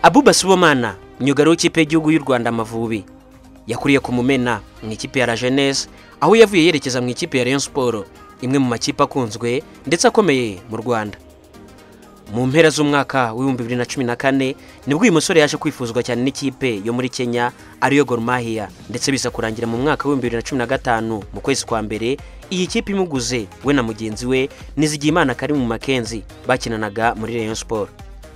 abuba subomana umwuga w'ikipe y'igihugu y'u rwanda amavubi yakuriye ku mumena mu ikipe ya la jeunesse aho yavuye yerekeza mu ikipe ya Rayon siporo imwe mu makipe akunzwe ndetse akomeye mu rwanda mu mpera z'umwaka w'ibihumbi bibiri na cumi na kane nibwo uyu musore yaje kwifuzwa cyane n'ikipe yo muri kenya ariyo Gor Mahia ndetse biza kurangira mu mwaka w'ibihumbi bibiri na cumi na gatanu mu kwezi kwa mbere iyi kipe imuguze we na mugenzi we Nizigiyimana Karimu Makenzi bakinanaga muri Rayon Sport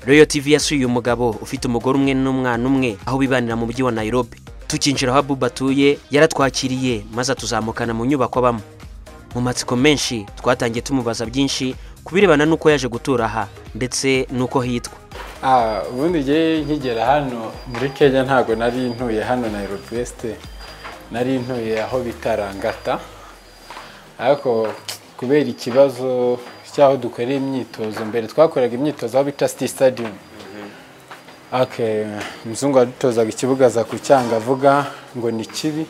Royal TV yasuye uyu mugabo ufite umugore umwe n'umwana umwe aho bibanira mu mujyi wa Nairobi tukinjira aho Abuba atuye yaratwakiriye maze atuzamukana mu nyubako abamo mu matsiko menshi twatangiye tumubaza byinshi ku birebana n'uko yaje gutura aha ndetse n'uko hitwa ubundi igihe nkigera hano muri kenya ntabwo nari ntuye hano na wesite nari ntuye aho bita rangata ariko kubera ikibazo cy'aho dukorera imyitozo mbere twakoraga imyitozo aho bita siti sitadiyomu umuzungu wadutozaga ikibuga aza ku cyanga avuga ngo ni kibi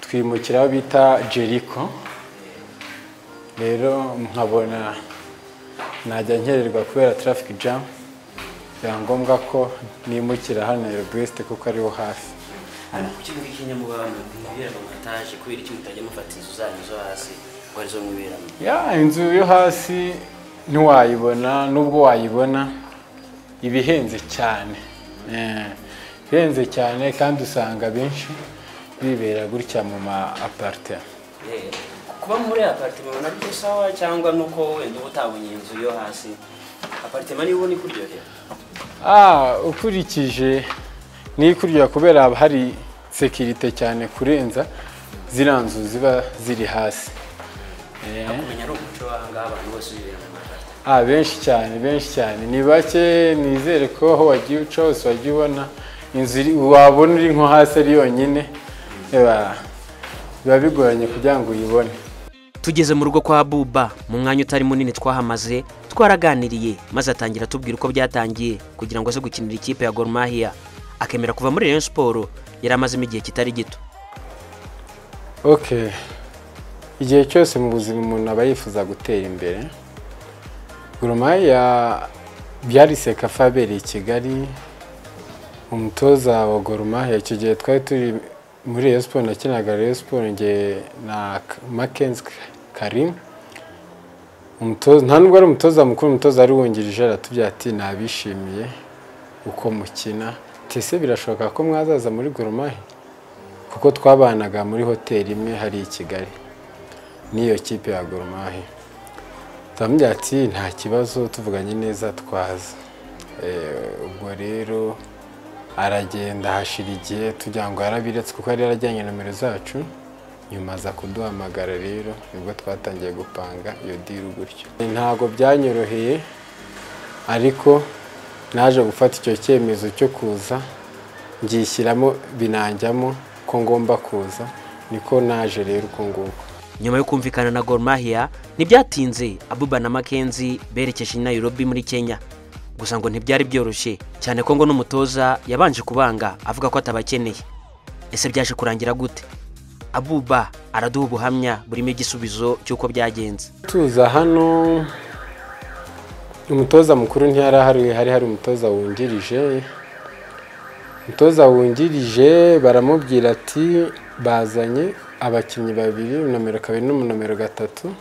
twimukira aho bita jeriko rero nkabona najya nkererwa kubera tarafiki jamu biba ngombwa ko nimukira hano wesite kuko ariho hafi hano ku kigo cy'i Nyamubamba mwibera mu mataje kubera iki mutajya mufata inzu zanyu zo hasi ngo arizo mwiberamo ya inzu yo hasi ntiwayibona nubwo wayibona iba ihenze cyane ihenze cyane kandi usanga abenshi bibera gutya mu ma aparite kuba muri aparitema ubona ari sawa cyangwa nuko wenda uba utabonye inzu yo hasi aparitema niyo ubona ikuryohera ukurikije n'ikurya kubera haba hari sekirite cyane kurenza ziriya nzu ziba ziri hasi kumenya ari umuco w'ahangaha abantu bose bibera mu makarita benshi cyane benshi cyane ni bake nizere ko aho wagiye uca hose wajya ubona inzu wabona uri nko hasi ari yonyine biba bigoranye kugira ngo uyibone tugeze mu rugo kwa buba mu mwanya utari munini twahamaze twaraganiriye maze atangira atubwira uko byatangiye kugira ngo aze gukinira ikipe ya Gor Mahia akemera kuva muri Rayon Sport yari amazemo igihe kitari gito ok igihe cyose mu buzima umuntu aba yifuza gutera imbere goromaya byari sekafa abereye i kigali umutoza wa goromaya icyo gihe twari turi muri Rayon Sport nakinaga Rayon Sport nge na Mackenzie Karim umutoza nta nubwo ari umutoza mukuru umutoza ari wungirije aratubwira ati nabishimiye uko mukina tese birashoboka ko mwazaza muri Goromahe kuko twabanaga muri hoteli imwe hari i Kigali n'iyo kipe ya Goromahe turamubwira ati nta kibazo tuvuganye neza twaza ubwo rero aragenda hashira igihe tugira ngo yarabiretse kuko yari yarajyanye nomero zacu nyuma aza kuduhamagara rero nibwo twatangiye gupanga iyo diru gutyo ntabwo byanyoroheye ariko naje gufata icyo cyemezo cyo kuza ngishyiramo binanjyamo ko ngomba kuza niko naje rero uko nguko nyuma yo kumvikana na Gor Mahia ntibyatinze Abuba na Makenzi berekeje i Nairobi muri Kenya gusa ngo ntibyari byoroshye cyane ko ngo n'umutoza yabanje kubanga avuga ko atabakeneye ese byaje kurangira gute abuba araduha ubuhamya burimo igisubizo cy'uko byagenze tuza hano umutoza mukuru ntiyari ahari hari hari umutoza wungirije umutoza wungirije baramubwira ati bazanye abakinnyi babiri nomero kabiri n'umunomero gatatu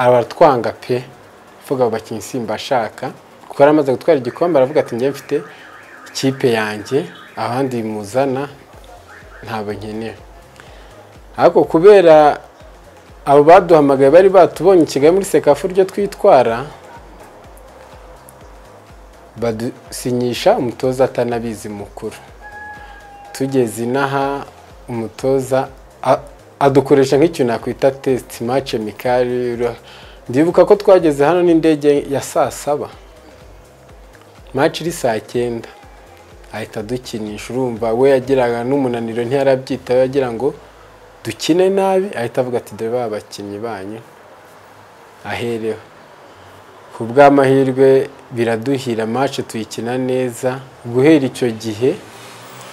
aratwanga pe uvuga abo bakinnyi simba ashaka kuko yari amaze gutwara igikombe aravuga ati njye mfite ikipe yanjye abandi muzana ntabwo nkenera ariko kubera abo baduhamagaye bari batubonye i Kigali muri sekafu uryo twitwara badusinyisha umutoza atanabizi mukuru tugeze inaha umutoza adukoresha nk'ikintu nakwita tesiti mace mikari ndibuka ko twageze hano n'indege ya saa saba maci iri saa cyenda ahita adukinisha urumva we yagiraga n'umunaniro ntiyarabyitaho yagira ngo dukine nabi ahita avuga ati dore abakinnyi banyu ahereho ku bw'amahirwe biraduhira maci tuyikina neza guhera icyo gihe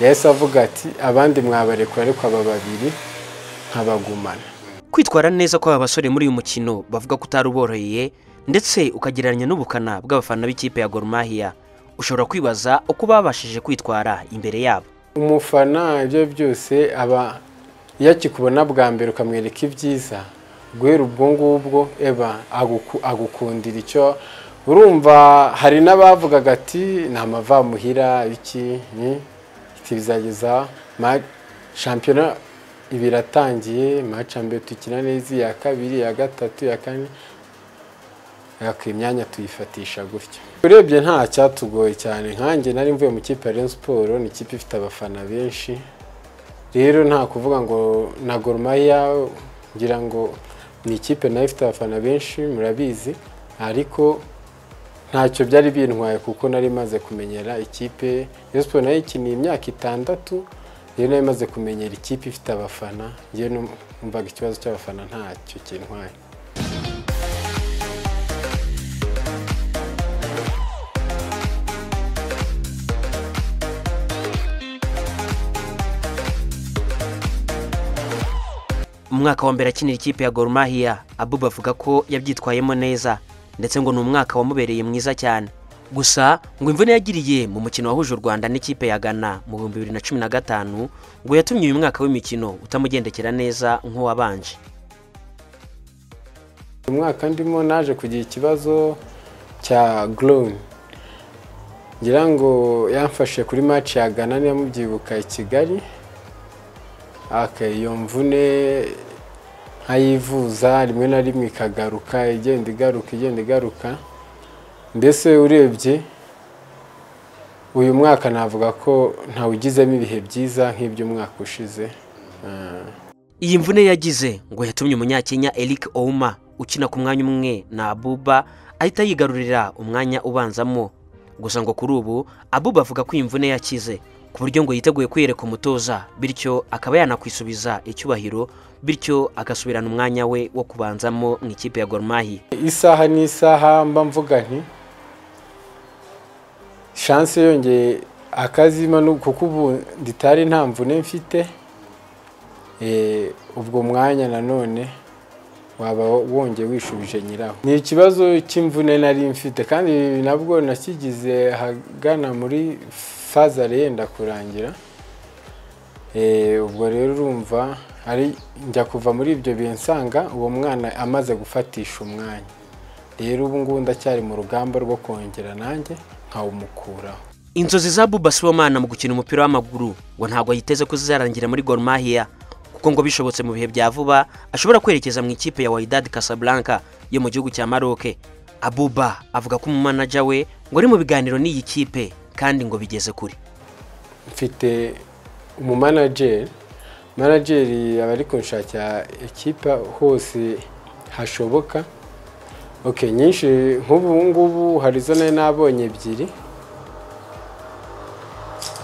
yahise avuga ati abandi mwabarekura ariko aba babiri nkabagumana kwitwara neza kw'aba basore muri uyu mukino bavuga ko utari uboroheye ndetse ukagereranya n'ubukana bw'abafana b'ikipe ya Gor Mahia ushobora kwibaza uko babashije kwitwara imbere yabo umufana ibyo byose aba iyo akikubona bwa mbere ukamwereka ibyiza guhera ubwo ngubwo eba aguku- agukundira icyo urumva hari n'abavugaga ati ni amavamuhira iki ni iki bizageza ma- shampiyona iba iratangiye mace mbere dukina neza iya kabiri iya gatatu iya kane ariko imyanya tuyifatisha gutya urebye nta cyatugoye cyane nkanjye nari mvuye mu kipe ya Rayon Sport ni ikipe ifite abafana benshi rero nta kuvuga ngo na Gor Mahia ngira ngo ni ikipe nayo ifite abafana benshi murabizi ariko ntacyo byari bintwaye kuko nari maze kumenyera ikipe Rayon Sport nayo ikiniye imyaka itandatu rero nayo imaze kumenyera ikipe ifite abafana ngewe numvaga ikibazo cy'abafana ntacyo kintwaye umwaka wa mbere akinira ikipe ya Gor Mahia Abu bavuga ko yabyitwayemo neza ndetse ngo ni umwaka wamubereye mwiza cyane gusa ngo imvune yagiriye mu mukino wahuje u Rwanda n'ikipe ya Ghana mu bihumbi bibiri na cumi na gatanu ngo yatumye uyu mwaka w'imikino utamugendekera neza nk'uwabanje umwaka ndimo naje kugira ikibazo cya glone ngira ngo yamfashe kuri match ya Ghana niyo mubyibuka i Kigali okay, iyo mvune nkayivuza rimwe na rimwe ikagaruka igenda igaruka igenda igaruka mbese urebye uyu mwaka navuga ko ntawugizemo ibihe byiza nk'iby'umwaka ushize Ah. Iyi mvune yagize ngo yatumye umunyakenya Eric Ouma ukina ku mwanya umwe na Abuba ahita yigarurira umwanya ubanzamo gusa ngo kuri ubu Abuba avuga ko iyi mvune yakize ku buryo ngo yiteguye kwiyereka umutoza bityo akaba yanakwisubiza icyubahiro bityo agasubirana umwanya we wo kubanzamo mu ikipe ya Gor Mahia isaha n'isaha mba mvuga nti shanse yongeye akazima nu- kuko ubu nditari nta mvune mfite Eh, ubwo mwanya nanone waba wongeye wishubije nyiraho ni ikibazo cy'imvune nari mfite kandi ibi nabwo nakigize ahagana muri fazare yenda kurangira Eh, ubwo rero urumva ari njya kuva muri ibyo bihe nsanga uwo mwana amaze gufatisha umwanya rero ubu ngubu ndacyari mu rugamba rwo kongera nanjye nkawumukuraho Inzozi za Abuba Sibomana mu gukina umupira w'amaguru ngo ntabwo yiteze ko zizarangira muri Gor Mahia kuko ngo bishobotse mu bihe bya vuba ashobora kwerekeza mu ikipe ya Wydad Casablanca yo mu gihugu cya Maroc. Abuba avuga ko umumanaja we ngo ari mu biganiro n'iyi kipe kandi ngo bigeze kure. mfite umumanajeri manajeri aba ari kunshakira ekipa hose hashoboka ok nyinshi nk'ubu ngubu hari zo nari nabonye ebyiri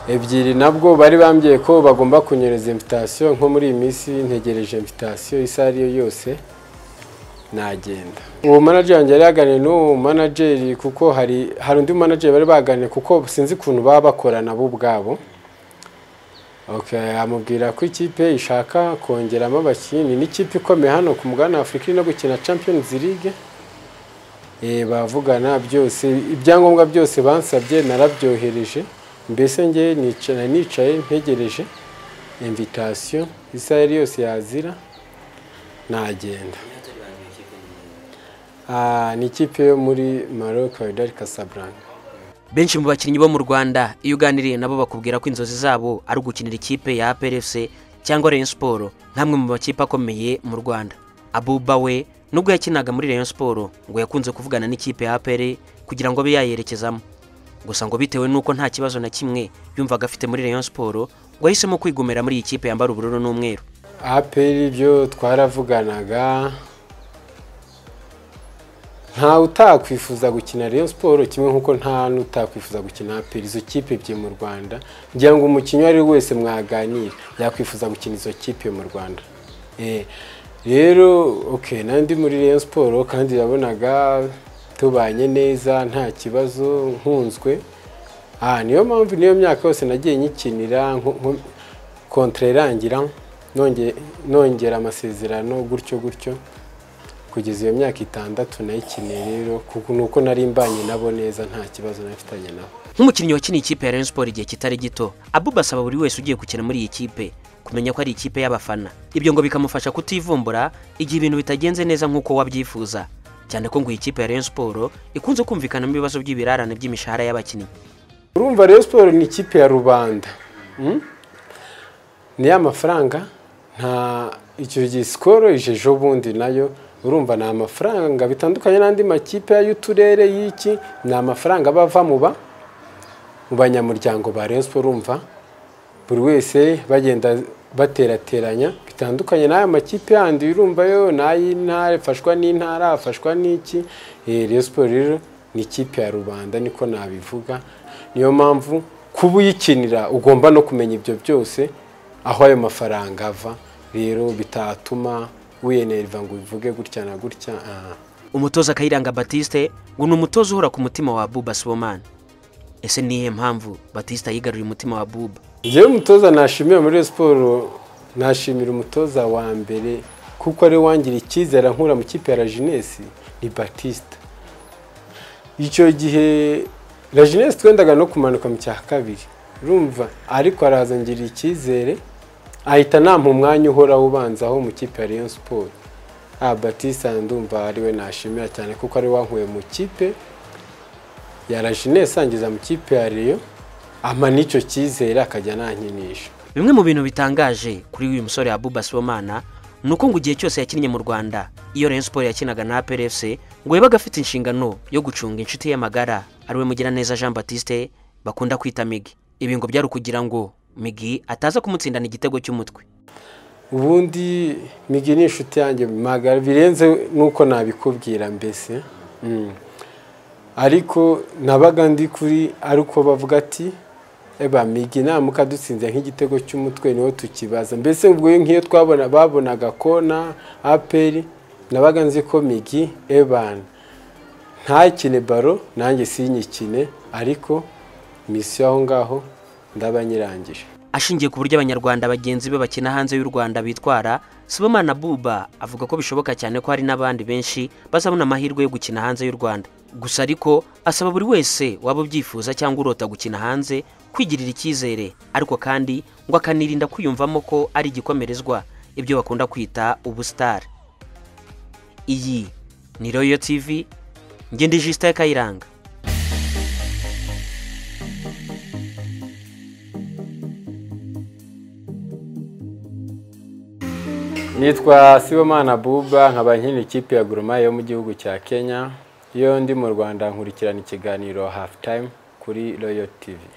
ebyiri nabwo bari bambwiye ko bagomba kunyereza invitasiyo nko muri iyi minsi ntegereje invitasiyo isa ariyo yose nagenda uwo manager wanjye yari yaganiriye n'uwo manager kuko hari hari undi manager bari baganiriye kuko sinzi ukuntu baba bakorana bo ubwabo okay, amubwira ko ikipe ishaka kongeramo abakinnyi n'ikipe ikomeye hano ku mugabane wa afurika iri no gukina champions league Eh, bavugana byose ibyangombwa byose bansabye narabyohereje mbese ngewe nicara nicaye ntegereje invitation isaha yari yose yazira nagenda umunyatari banjye w'ikipe ni Ah, ni ikipe yo muri Maroc Wydad Casablanca Benshi mu bakinnyi bo mu Rwanda iyo uganiriye nabo bakubwira ko inzozi zabo ari ugukinira ikipe ya APR FC cyangwa Rayon Sport nk'amwe mu makipe akomeye mu Rwanda. Abuba we nubwo yakinaga muri Rayon Sport ngo yakunze kuvugana n'ikipe ya APR kugira ngo abe yayerekezamo. Gusa ngo bitewe n'uko nta kibazo na kimwe yumvaga afite muri Rayon Sport ngo yahisemo kwigumira muri iyi kipe yambara ubururu n'umweru. APR byo twaravuganaga nta utakwifuza gukina Rayon Sport kimwe nk'uko nta n'utakwifuza gukina APR izo kipe ebyiri mu Rwanda ngira ngo umukinnyi uwo ari we wese mwaganira yakwifuza gukina izo kipe mu Rwanda Eh, rero okay nandi muri Rayon Sport kandi yabonaga tubanye neza nta kibazo nkunzwe aha niyo mpamvu niyo myaka yose nagiye nyikinira nko- nko- kontra irangira nonge- nongera amasezerano gutyo gutyo kugeza iyo myaka itandatu nayikiniye rero kuko ni uko nari mbanye nabo neza nta kibazo nari mfitanye nabo nk'umukinnyi wakiniye ikipe ya Rayon Sport igihe kitari gito Abuba asaba buri wese ugiye gukina muri iyi kipe kumenya ko ari ikipe y'abafana ibyo ngo bikamufasha kutivumbura igihe ibintu bitagenze neza nk'uko wabyifuza cyane ko ngo iyi kipe ya Rayon Sport ikunze kumvikanamo ibibazo by'ibirarane by'imishahara y'abakinnyi urumva rero siporo ni ikipe ya rubanda Mm? ni ya mafaranga nta icyo gihe sikoro ije ejobundi nayo urumva ni amafaranga bitandukanye n'andi makipe y'uturere y'iki ni amafaranga aba ava mu ba mu banyamuryango ba Rayon Sport urumva buri wese bagenda baterateranya bitandukanye n'aya makipe yandi urumva yo ni ay'intara afashwa n'intara afashwa n'iki Eh, Rayon Sport rero ni ikipe ya rubanda niko nabivuga niyo mpamvu kuba uyikinira ugomba no kumenya ibyo byose aho ayo mafaranga ava rero bitatuma wiyenerva ngo ubivuge gutya na gutya ah. umutoza Kayiranga Baptiste ngo ni umutoza uhora ku mutima wa Abuba Sibomana ese ni iyihe mpamvu Batista yigaruriye umutima wa Abuba Njyewe umutoza nashimira muri Rayon siporo nashimira umutoza wa mbere kuko ari we wangira icyizere ankura mu kipe ya Rajinesi ni Batista icyo gihe Rajinesi twendaga no kumanuka mu cya kabiri urumva ariko araza ngirira icyizere ahita nampa umwanya uhora ubanzaho mu kipe ya Rayon Sport ah Batista ndumva ari we nashimira cyane kuko ari we wankuye mu kipe ya Rajinesi angiza mu kipe ya Rayon ama n'icyo cyizere akajya nankinisha Bimwe mu bintu bitangaje kuri uyu musore Abuba Sibomana ni uko ngo igihe cyose yakinnye mu Rwanda iyo Rayon Sport yakinaga na APR FC ngo yabaga afite inshingano yo gucunga inshuti ye magara ariwe Mugiraneza Jean Baptiste bakunda kwita Migi ibi ngo byari ukugira ngo Migi ataza kumutsindana igitego cy'umutwe ubundi migi ni inshuti yanjye magara birenze nuko nabikubwira mbese Mm. ariko nabaga ndi kuri ariko bavuga ati eba migi namuka dutsinze nk'igitego cy'umutwe niho tukibaza mbese ubwo iyo nk'iyo twabona babonaga kona aperi nabaga nzi ko migi ebana ntakine baro nanjye sinyikine ariko misiyo aho ngaho ndaba nyirangije ashingiye ku buryo abanyarwanda bagenzi be bakina hanze y'u Rwanda bitwara Sibomana Buba avuga ko bishoboka cyane ko hari n'abandi benshi bazabona amahirwe yo gukina hanze y'u Rwanda gusa ariko asaba buri wese waba ubyifuza cyangwa urota gukina hanze kwigirira icyizere ariko kandi ngo akanirinda kwiyumvamo ko ari igikomerezwa ibyo bakunda kwita ubusitari iyi ni Royal TV ngende Justin Kayiranga nitwa sibomana buba nkaba nkina ikipe ya gurumayi yo mu gihugu cya kenya iyo ndi mu rwanda nkurikirana ikiganiro hafu tayimu kuri royo tivi